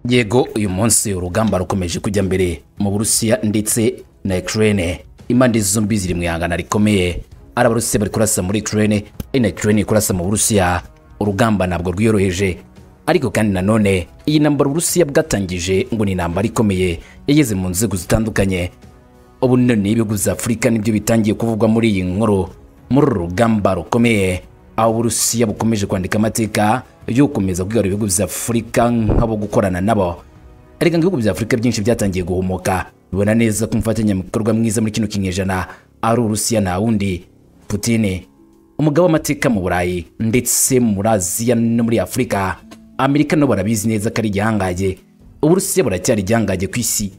yego uyu munsi urugamba rukomeje kujya mbere mu burusiya ndetse na ikirere impande zombi ziri mu ihangana rikomeye ari abarusiya bari kurasa muri ikirere ari na ikirere kurasa mu burusiya urugamba ntabwo rwiyoroheje ariko kandi nanone iyi ntambara uburusiya bwatangije ngo ni intambara ikomeye yageze mu nzego zitandukanye ubu none ibihugu bya afurika nibyo bitangiye kuvugwa muri iyi nkuru muri uru rugamba rukomeye aho uburusiya bukomeje kwandika amateka yo gukomeza kwigarura ibihugu bya afurika nk'abo gukorana nabo ariko ibihugu bya afurika byinshi byatangiye guhumuka bibona neza ko umufatanyabikorwa mwiza muri kino kinyejana ari urusiya nta wundi putine umugabo w'amateka mu burayi ndetse muri aziya no muri afurika amerika nabo barabizi neza ko ari igihangaye uburusiya buracyari igihangaye ku isi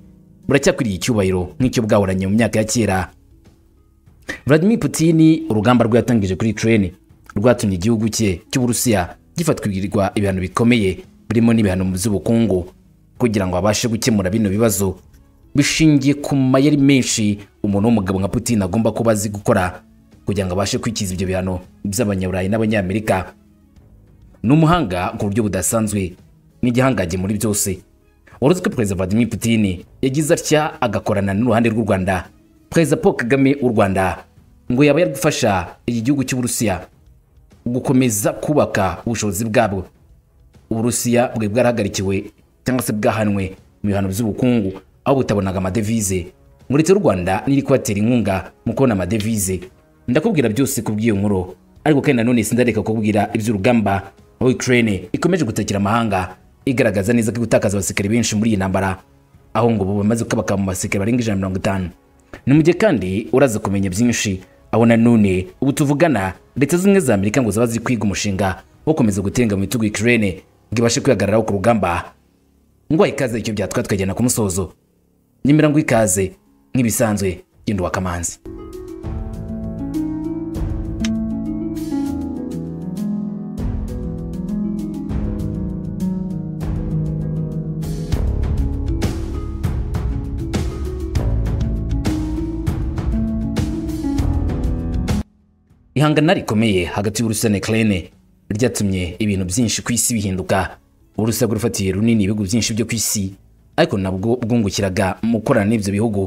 buracyakwiriye icyubahiro nk'icyo bwahoranye mu myaka ya kera Vladimir Putin urugamba rwatangije kuri Ukraine rwatumye igihugu cye cy'Uburusiya gifatwirirwa ibihano bikomeye birimo n'ibihano mu by'ubukungu kugira ngo abashe gukemura bino bibazo bishingiye ku mayeri menshi umuntu w'umugabo nka Putin agomba kuba azi gukora kugira ngo abashe kwikiza ibyo bihano by'abanyaburayi n'abanyamerika ni umuhanga ku buryo budasanzwe n'igihangaje muri byose uretse ko perezida Vladimir Putin yagize atya agakorana n'uruhande rw'u Rwanda perezida Paul Kagame w'u Rwanda ngo yaba yari gufasha iki gihugu cy'Uburusiya gukomeza kubaka ubushobozi bwabwo Uburusiya bwe bwarahagarikiwe cyangwa se bwahanwe mu bihano by'ubukungu aho butabonaga amadevize uretse u Rwanda niri kubatera inkunga mu kubona amadevize ndakubwira byose kubw'iyo nkuru ariko kandi nanone sindareka kubwira iby'urugamba aho Ukraine ikomeje gutakira amahanga igaragaza neza ko gutakaza abasirikare benshi muri iyi ntambara aho ngo ubu bamaze ko bakaba mu basirikare barenga ijana na mirongo itanu ni mu gihe kandi uraza kumenya byinshi aho nanone ubu tuvugana leta zimwe za amerika ngo zaba ziri kwiga umushinga wo gukomeza gutenga mu bitugu ikirere ngo ibashe kwihagararaho ku rugamba ngo ikaze icyo byatwa tukagenda ku musozo nyemera ngo ikaze nk'ibisanzwe genda wakamanzi ihangana rikomeye hagati y'uburusiya na ukraine ryatumye ibintu byinshi ku isi bihinduka uburusiya bwarufatiye runini ibihugu byinshi byo ku isi ariko nabwo bwungukiraga mu gukorana n'ibyo bihugu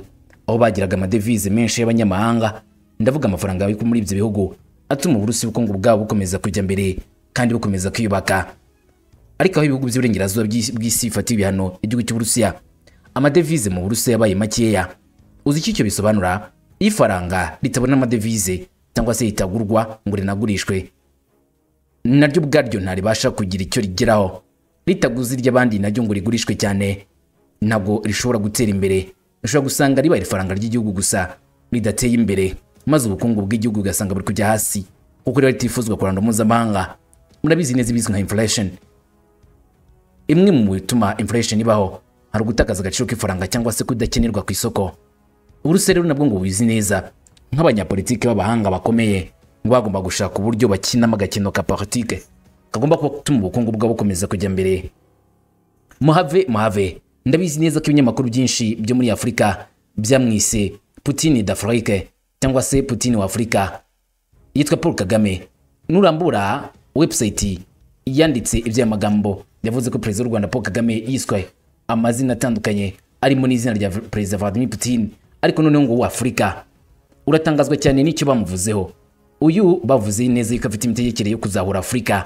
aho bagiraga amadevize menshi y'abanyamahanga ndavuga amafaranga ari muri ibyo bihugu atuma uburusiya ubukungu bwabo bukomeza kujya mbere kandi bukomeza kwiyubaka ariko aho ibihugu by'uburengerazuba bw'isi bifatiye ibihano igihugu cy'uburusiya amadevize mu burusiya yabaye makeya uzi icyo icyo bisobanura iyo ifaranga ritabona amadevize cyangwa se ritagurwa ngo rinagurishwe naryo ubwaryo ntaribasha kugira icyo rigeraho ritaguze iry'abandi naryo ngo rigurishwe cyane ntabwo rishobora gutera imbere rishobora gusanga ribaye ifaranga ry'igihugu gusa ridateye imbere maze ubukungu bw'igihugu ugasanga buri kujya hasi kuko riba ritifuzwa kuranda mpuzamahanga murabizi neza ibizwi nka inflation imwe mu bituma inflation ibaho hari ugutakaza agaciro k'ifaranga cyangwa se kudakenerwa ku isoko uburusiya rero nabwo ngo bubizi neza nk'abanyapolitiki b'abahanga bakomeye bagomba gushaka uburyo bakinamo agakino ka politike kagomba gutuma ubukungu bwabo bukomeza kujya mbere muhave muhave ndabizi neza ko ibinyamakuru byinshi byo muri afurika byamwise putini d'afurike cyangwa se putini wa afurika yitwa paul kagame nurambura webusayiti yanditse iby'aya magambo yavuze ko perezida w'u rwanda paul kagame yiswe amazina atandukanye arimo n'izina rya perezida vladimir putin ariko noneho ngo uwa afurika uratangazwa cyane n'icyo bamuvuzeho uyu bavuze neza yuko afite imitegekere yo kuzahura afurika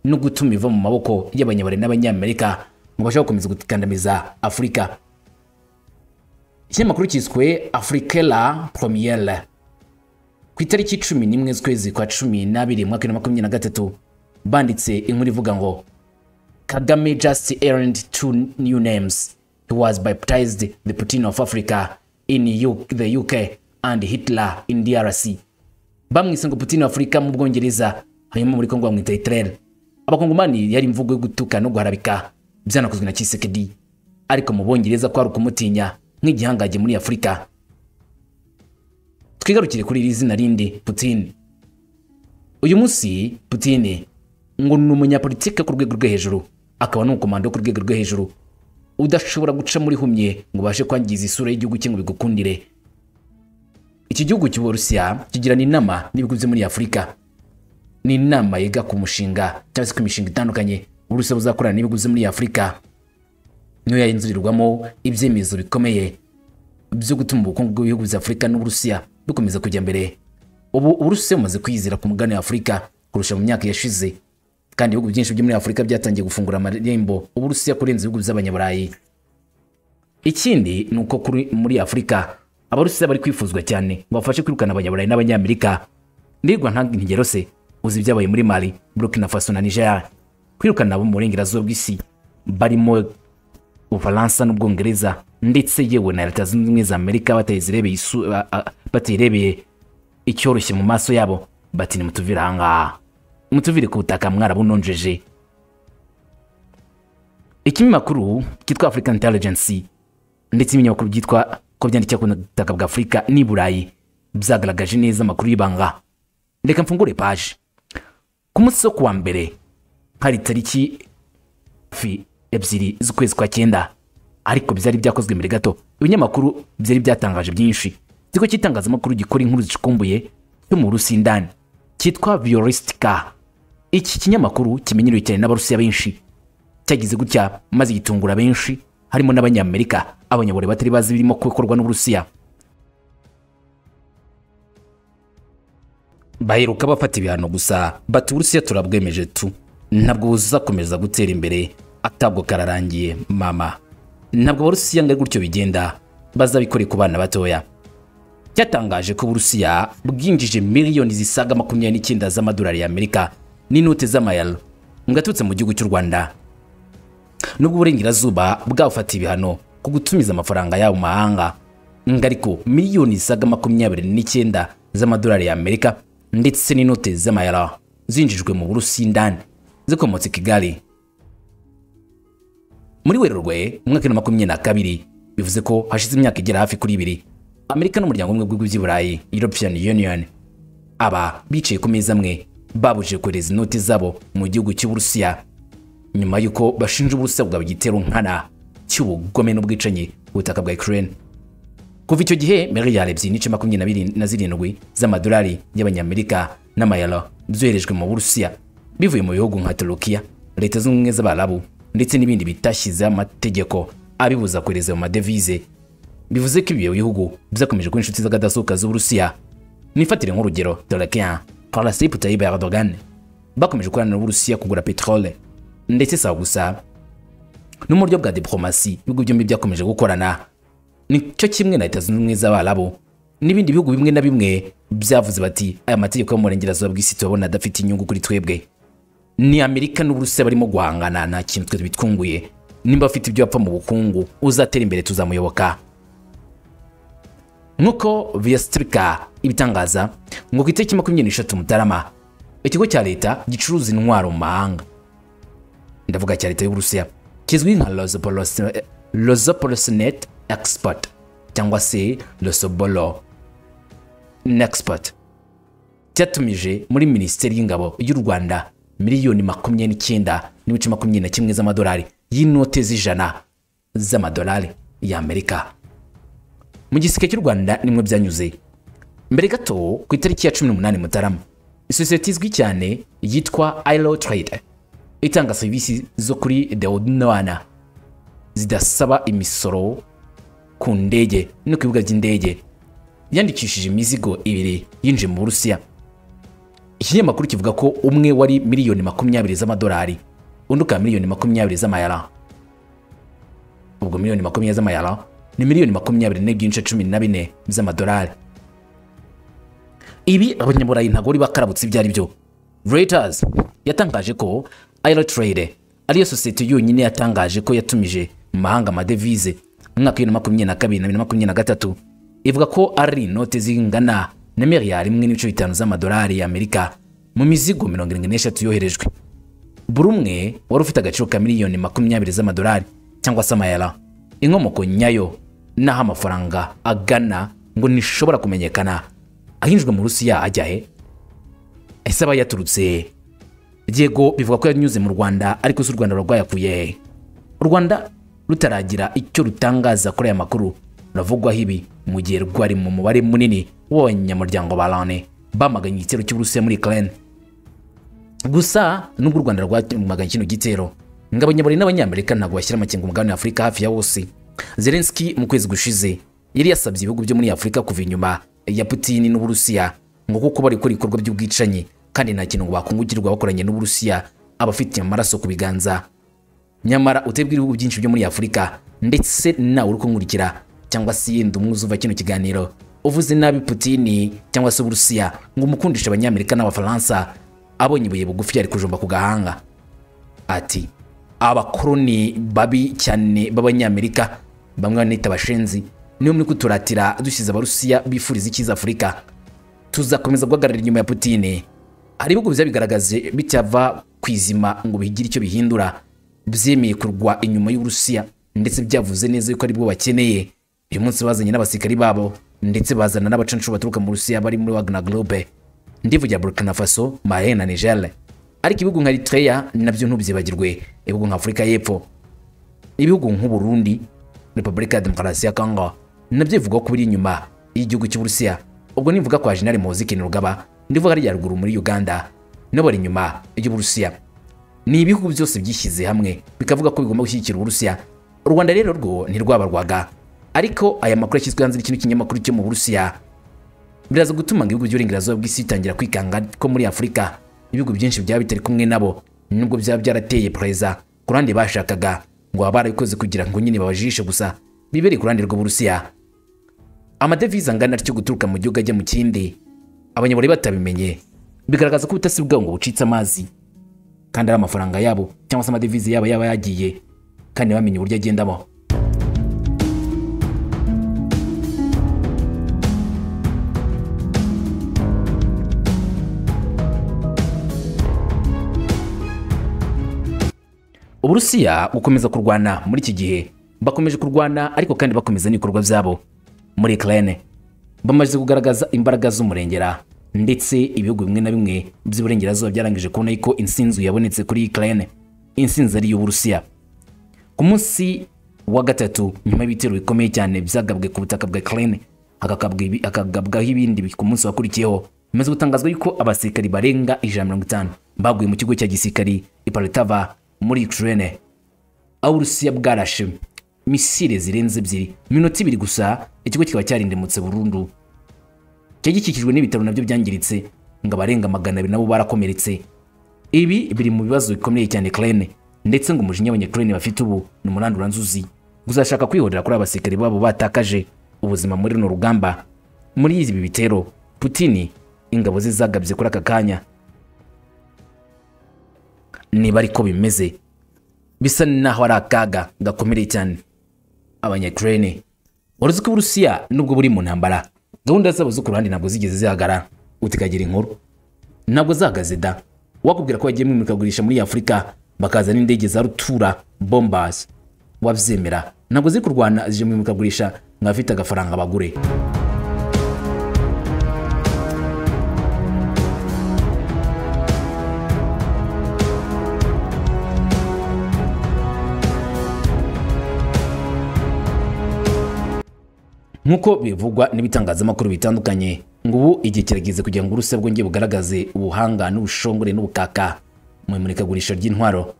no gutuma iva mu maboko y'abanyabare n'abanyamerika ngo bashobora gukomeza gukandamiza afurika ikinyamakuru cyiswe afurikela promiyere ku itariki cumi n'imwe z'ukwezi kwa cumi n'abiri mwaka bibiri na makumyabiri na gatatu banditse inkuru ivuga ngo kagame just earned two new names he was baptized the putin of africa in U the uk and Hitler in DRC. Bamwise ngo Putin wa Afurika mu Bwongereza, hanyuma muri Kongo bamwita Hitler. Abakongomani yari imvugo yo gutuka no guharabika byanakozwe na Tshisekedi, ariko mu Bwongereza kwari ukumutinya nk'igihangaje muri Afurika. Twigarukire kuri iri zina rindi Putin. Uyu munsi Putin ngo ni umunyapolitike ku rwego rwo hejuru, akaba n'umukomando ku rwego rwo hejuru udashobora guca muri humye ngo ubashe kwangiza isura y'igihugu cye ngo bigukundire iki gihugu cy'uburusiya kigirana inama n'ibihugu byo muri afurika ni inama yiga ku mushinga cyangwa se ku mishinga itandukanye uburusiya buzakorana n'ibihugu byo muri afurika niyo yahinduririrwamo ibyemezo bikomeye byo gutuma ubukungu bw'ibihugu bya afurika n'uburusiya bukomeza kujya mbere ubu uburusiya bumaze kwiyizera ku mugabane w'afurika kurusha mu myaka yashize kandi ibihugu byinshi byo muri afurika byatangiye gufungura amarembo uburusiya kurenza ibihugu by'abanyaburayi ikindi ni uko kuri muri afurika abarusiya bari kwifuzwa cyane ngo bafashe kwirukana abanyaburayi n'abanyamerika ndirwa ntanga ingero se uzi ibyabaye muri mali burkina faso na nigeria kwirukana abo mu burengerazuba bw'isi barimo ubufaransa n'ubwongereza ndetse yewe na leta zunze ubumwe za amerika batayizirebeye isu- a- a- batayirebeye icyoroshye mu maso yabo bati nimutuvire ahangaha mutuvire ku butaka mwarabunonjeje ikinyamakuru cyitwa african intelligence ndetse n'ibinyamakuru byitwa ko byandikira ku butaka bwa afurika n'i burayi byagaragaje neza amakuru y'ibanga reka mfungure paje ku munsi wo kuwa mbere hari tariki fi ebyiri z'ukwezi kwa cyenda ariko byari byakozwe mbere gato ibinyamakuru byari byatangaje byinshi ikigo cy'itangazamakuru gikora inkuru zicukumbuye cyo mu rusindani cyitwa vioristika iki kinyamakuru kimenyerewe cyane n'abarusiya benshi cyagize gutya maze gitungura benshi harimo n'abanyamerika abanyaburayi batari bazi birimo gukorwa n'uburusiya baheruka bafata ibihano gusa bati uburusiya turabwemeje tu ntabwo buzakomeza gutera imbere atabwo kararangiye mama ntabwo abarusiya ngo ari gutyo bigenda bazabikore ku bana batoya cyatangaje ko uburusiya bwinjije miliyoni zisaga makumyabiri n'icyenda z'amadolari y'amerika n'inote z'amayero ngo aturutse mu gihugu cy'u rwanda nubwo uburengerazuba bwabufatiye ibihano ku gutumiza amafaranga yabo mu mahanga ngo ariko miliyoni zisaga makumyabiri n'icyenda z'amadolari y'amerika ndetse n'inote z'amayero zinjijwe mu burusindani zikomotse i kigali muri werurwe mu mwaka wa makumyabiri na kabiri bivuze ko hashize imyaka igera hafi kuri ibiri amerika n'umuryango umwe w'ibihugu by'i burayi european union aba bicaye ku meza amwe babujije kohereza inoti zabo mu gihugu cy'uburusiya nyuma y'uko bashinja uburusiya bwa igitero nkana cy'ubugome n'ubwicanyi ku butaka bwa ukraine kuva icyo gihe miliyari ebyiri n'ice makumyabiri na biri- na zirindwi z'amadolari y'abanyamerika n'amayero byoherejwe mu burusiya bivuye mu bihugu nka turukiya leta zunze ubumwe z'abarabu ndetse n'ibindi bitashyizeho amategeko abibuza kohereza mu madevize bivuze ko ibyo bihugu byakomeje kuba inshuti z'akadasuka z'uburusiya nifatire nk'urugero turukiya parasip tayyip erdogan bakomeje gukorana n'uburusiya kugura peterole ndetse si aho gusa no mu buryo bwa diplomasi ibihugu byombi byakomeje gukorana nicyo kimwe na leta zunze ubumwe z'abarabu n'ibindi bihugu bimwe na bimwe byavuze bati aya mategeko yo mu burengerazuba bw'isi turabona adafite inyungu kuri twebwe ni amerika n'uburusiya barimo guhangana nta kintu twe bitunguye nimba afite ibyo yapfa mu bukungu uzatera imbere tuzamuyoboka nk'uko viyastrika ibitangaza ngo ku itariki makumyabiri n'eshatu mutarama ikigo cya leta gicuruza intwaro mu mahanga ndavuga cya leta y'uburusiya kizwi nka Rosoboros- rosoporosnet export cyangwa se rosoboro export cyatumije muri minisiteri y'ingabo y'u rwanda miliyoni makumyabiri n'icyenda n'ibice makumyabiri na kimwe z'amadolari y'inote z'ijana z'amadolari y'amerika mu giseke cy'u rwanda nimwe byanyuze mbere gato ku itariki ya 18 mutarama isosiyete izwi cyane yitwa ilo trade itanga serivisi zo kuri deodwana zidasaba imisoro ku ndege no ku bibuga by'indege yandikishije imizigo ibiri yinjiye mu burusiya ikinyamakuru kivuga ko umwe wari miliyoni makumyabiri z'amadolari undi ukaba miliyoni makumyabiri z'amayara ubwo miliyoni makumyabiri z'amayara ni miliyoni makumyabiri n'ibyince cumi na bine by'amadolari ibi abanyaburayi ntabwo bari bakarabutse ibyo ari byo reuters yatangaje ko aerotrade ariyo sosiyete yonyine yatangaje ko yatumije mu mahanga amadevize mu mwaka w'ibihumbi na makumyabiri na kabiri na bibiri na makumyabiri na gatatu ivuga ko ari inote zingana na miliyari imwe n'ibice bitanu z'amadolari y'amerika mu mizigo mirongo irindwi n'eshatu yoherejwe buri umwe wari ufite agaciro ka miliyoni makumyabiri z'amadolari cyangwa se amayara inkomoko nyayo n'aho amafaranga agana ngo ntishobora kumenyekana ahinjwe mu rusiya ajya he ese aba yaturutse yego bivuga ko yanyuze mu rwanda ariko si u rwanda rwayakuye he u rwanda rutaragira icyo rutangaza kuri aya makuru ruravugwaho ibi mu gihe rwari mu mubare munini w'abanyamuryango ba lone bamaganye igitero cy'uburusiya muri ukraine gusa nubwo u rwanda rwamaganye kino gitero ngo abanyaburayi n'abanyamerika ntabwo bashyira amakenga umugabane wa afurika hafi ya wose zelenski mu kwezi gushize yari yasabye ibihugu byo muri afurika kuva inyuma ya putini n'uburusiya ngo kuko bari gukora ibikorwa by'ubwicanyi kandi nta kintu ngo bakungukirwa bakoranye n'uburusiya abafite amaraso ku biganza nyamara utebwa ibihugu byinshi byo muri afurika ndetse nawe uri kunkurikira cyangwa se yenda umwuzu uva kino kiganiro uvuze nabi putini cyangwa se uburusiya ngo umukundishe abanyamerika n'abafaransa abonye ibuye bugufi yari kujomba ku gahanga ati abakoroni babi cyane b'abanyamerika bamwe banita abashenzi niyo muri kuturatira dushyize abarusiya bifuriza icyiza afurika tuzakomeza guhagarara inyuma ya putine hari ibihugu biza bigaragaze bitava ku izima ngo bihigire icyo bihindura byemeye kurwa inyuma y'uburusiya ndetse byavuze neza yuko aribwo bakeneye uyu munsi bazanye n'abasirikari babo ndetse bazana n'abacancu baturuka mu rusiya bari muri wagner groupe ndivugira burkina faso mali na niger ariko ibihugu nka eritrea nabyo ntubyibagirwe ibihugu nka afurika y'epfo ibihugu nk'uburundi repubulika ya demokarasi ya congo nabyo bivugwa ko biri inyuma y'igihugu cy'uburusiya ubwo nivuga kwa jenali muzikin rugaba ndivuga rya ruguru muri uganda nabo bari inyuma y'uburusiya ni ibihugu byose byishyize hamwe bikavuga ko bigomba gushyigikira uburusiya u rwanda rero rwo ntirwabarwaga ariko aya makuru yashyizwe hanze n'ikintu kinyamakuru cyo mu burusiya biraza gutuma ngo ibihugu by'uburengerazuba bw'isi bitangira kwikanga ko muri afurika ibihugu byinshi byaba bitari kumwe nabo nubwo byaba byarateye pereza ku ruhande bashakaga ngo baba barabikoze kugira ngo nyine babajishe gusa bibereye ku ruhande rw'uburusiya amadevize angana atyo guturuka mu gihugu ajya mu kindi abanyaburayi batabimenye bigaragaza ko ubutasi bwabo ngo bucitse amazi kandi ari amafaranga yabo cyangwa se amadevize yabo yaba yagiye kandi bamenye uburyo agendamo uburusiya bukomeza kurwana muri iki gihe bakomeje kurwana ariko kandi bakomeza n'ibikorwa byabo muri ukraine bamaze kugaragaza imbaraga z'umurengera ndetse ibihugu bimwe na bimwe by'iburengerazuba byarangije kubona ko insinzi yabonetse kuri ukraine insinzi ari iy'uburusiya ku munsi wa gatatu nyuma y'ibitero bikomeye cyane byagabwe ku butaka bwa ukraine hakagabwaho ibindi ku munsi wakurikiyeho bimaze gutangazwa yuko abasirikari barenga ijana mirongo itanu baguye mu kigo cya gisirikari iparitava muri Ukraine aho Urusiya bwarashe misile zirenze ebyiri minota ibiri gusa ikigo kikaba cyarindemutse burundu cyari gikikijwe n'ibitaro nabyo byangiritse ngo abarenga magana abiri nabo barakomeretse ibi biri mu bibazo bikomeye cyane Ukraine ndetse ngo umujinya abanyakirene bafite ubu ni umuranduranzuzi uzashaka kwihorera kuri abasirikare babo batakaje ubuzima muri runo rugamba muri ibi bitero Putin ingabo ze zagabye kuri aka kanya niba ariko bimeze bisa naho ari akaga gakomereye cyane abanyakirene waruzi ko uburusiya nubwo buri mu ntambara gahunda zabo zo ku ruhande ntabwo zigeze zihagara utikagira inkuru ntabwo zahagaze da wakubwira ko bagiye mu imurikagurisha muri afurika bakaza n'indege za rutura bombas wabyemera ntabwo ziri kurwana zije mu imurikagurisha ngo abafite agafaranga bagure nk'uko bivugwa n'ibitangazamakuru bitandukanye ngo ubu igihe kirageze kugira ngo urusiya bwongere bugaragaze ubuhanga n'ubushongore n'ubukaka mu imurikagurisha ry'intwaro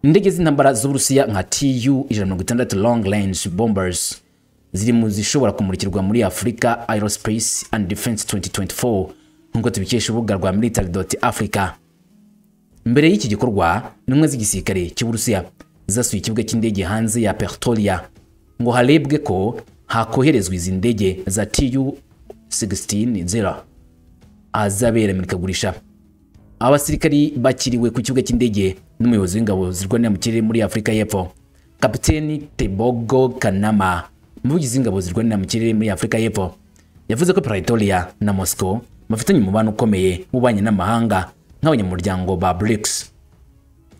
indege z'intambara z'uburusiya nka tu ijana mirongo itandatu long range bombers ziri mu zishobora kumurikirwa muri afurika aerospace and defense 2024 nk'uko tubikesha urubuga rwa military dot africa mbere y'iki gikorwa intumwa z'igisirikare cy'uburusiya zasuye ikibuga cy'indege hanze ya pertoria ngo harebwe ko hakoherezwa izi ndege za tu 16 azabera imurikagurisha abasirikari bakiriwe ku kibuga cy'indege n'umuyobozi w'ingabo zirwanira mu kirere muri afurika y'epfo kapiteni tebogo kanama umuvugizi w'ingabo zirwanira mu kirere muri afurika y'epfo yavuze ko pretoria na moscow bafitanye umubano ukomeye w'ububanyi n'amahanga nk'abanyamuryango ba brics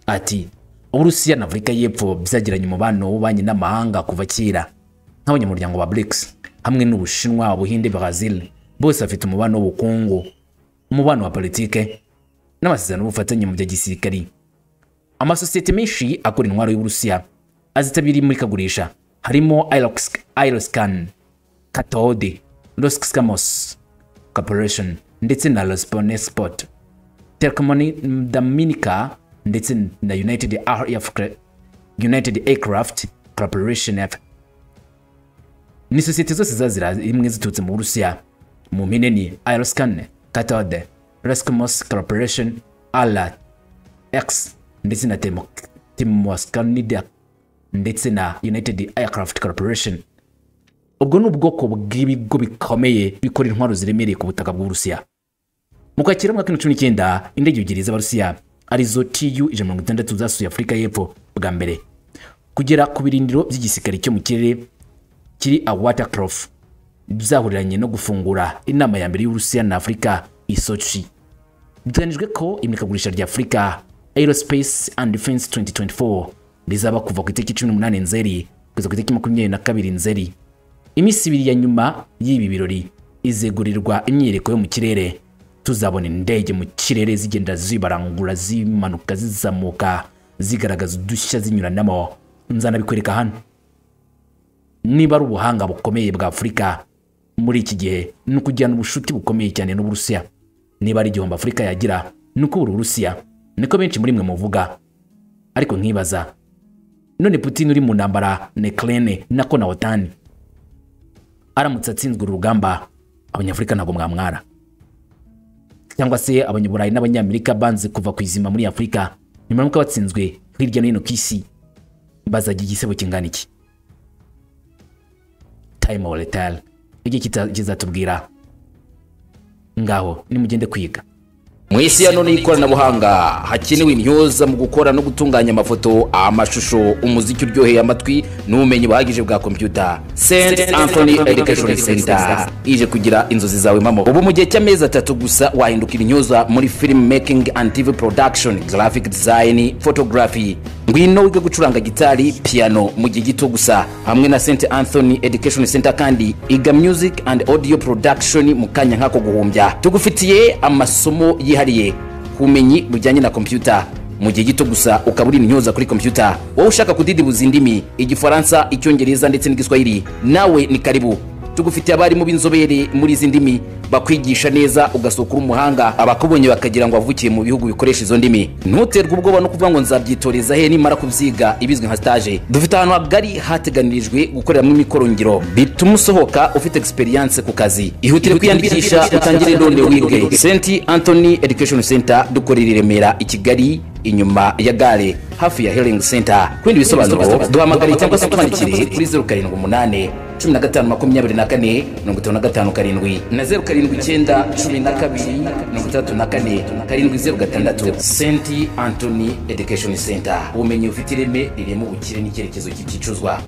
ati uburusiya na afurika y'epfo byagiranye umubano w'ububanyi n'amahanga kuva kera nk'abanyamuryango ba BRICS hamwe n'Ubushinwa, Ubuhinde, Brazil bose bafite umubano w'ubukungu, umubano wa politike n'amasezerano y'ubufatanye mu bya gisirikari. Amasosiyete menshi akora intwaro y'Uburusiya azitabira imurikagurisha harimo Aeroscan, Katode, Roskosmos Corporation ndetse na Rosneft, Telecom Dominica ndetse na United united aircraft corporation F. ni sosiyete zose zazira imwe ziturutse mu burusiya mu mpine ni aeroscan katode rescomos corporation alat x ndetse na Temo- timoscanida ndetse na united aircraft corporation ubwo ni ubwoko bw'ibigo bikomeye bikora intwaro ziremereye ku butaka bw'uburusiya mu kwakira mu mwaka w'ibihumbi cumi n'icyenda indege ebyiri z'abarusiya arizo tu ijana na mirongo itandatu zasuye afurika y'epfo bwa mbere kugera ku birindiro by'igisirikare cyo mu kirere kiri a watercroft zahuriranye no gufungura inama ya mbere y'uburusiya na afurika isochi biteganyijwe ko imurikagurisha rya afurika aerospace and defense 2024 rizaba kuva ku itariki 18 nzeri kugeza ku itariki 22 nzeri iminsi ibiri ya nyuma y'ibi birori izegurirwa imyereko yo mu kirere tuzabona indege mu kirere zigenda zibarangura zimanuka zizamuka zigaragaza udushya zinyuranamo nzanabikwereka hano niba ari ubuhanga bukomeye bwa afurika muri iki gihe ni ukugirana ubucuti bukomeye cyane n'uburusiya niba ari igihombo afurika yagira ni uko buri burusiya niko benshi muri mwe muvuga ariko nkibaza none putin uri mu ntambara na ukraine na konawotani aramutse atsinzwe uru rugamba abanyafurika ntabwo mwamwara cyangwa se abanyaburayi n'abanyamerika banze kuva ku izima muri afurika nyuma y'uko batsinzwe hirya no hino ku isi bazajya igisebo kingana iki time or retire igihe kita- kizatubwira ngaho nimugende kwiga mu isi ya none y'ikoranabuhanga hakenewe imyuza mu gukora no gutunganya amafoto amashusho umuziki uryoheye amatwi n'ubumenyi buhagije bwa kompiyuta st anthony education center ije kugira inzozi zawe mamo ubu mu gihe cy'amezi atatu gusa wahindukira imyuza muri film making and tv production graphic design photography ngwino wige gucuranga gitari piano mu gihe gito gusa hamwe na st anthony education center kandi iga music and audio production mu kanya nk'ako guhumbya tugufitiye amasomo yihariye ku bumenyi bujyanye na kompiyuta mu gihe gito gusa ukaba uri intyoza kuri kompiyuta wowe ushaka kudidibuza indimi igifaransa icyongereza ndetse n'igiswahili nawe ni karibu tugufitiye abarimu b'inzobere muri izi ndimi bakwigisha neza ugasohoka uri umuhanga abakubonye bakagira ngo wavukiye mu bihugu bikoresha izo ndimi ntuterwe ubwoba no kuvuga ngo nzabyitoreza he nimara kubyiga ibizwi nka stage dufite ahantu hagari hateganirijwe gukoreramo imikorongiro bituma usohoka ufite experience ku kazi ihutire kwiyandikisha utangire none wige st anthony education center dukorera i remera i kigali inyuma ya gare hafi ya healing center ku bindi bisobanuro duhamagare cyangwa se utwandikire kuri zeru karindwi umunani cumi na gatanu makumyabiri na kane mirongo itanu na gatanu karindwi na zeru karindwi icyenda cumi na kabiri mirongo itandatu na kane karindwi zeru gatandatu st anthony education center ubumenyi bufite ireme ririmo ubukire n'icyerekezo cy'igicuzwa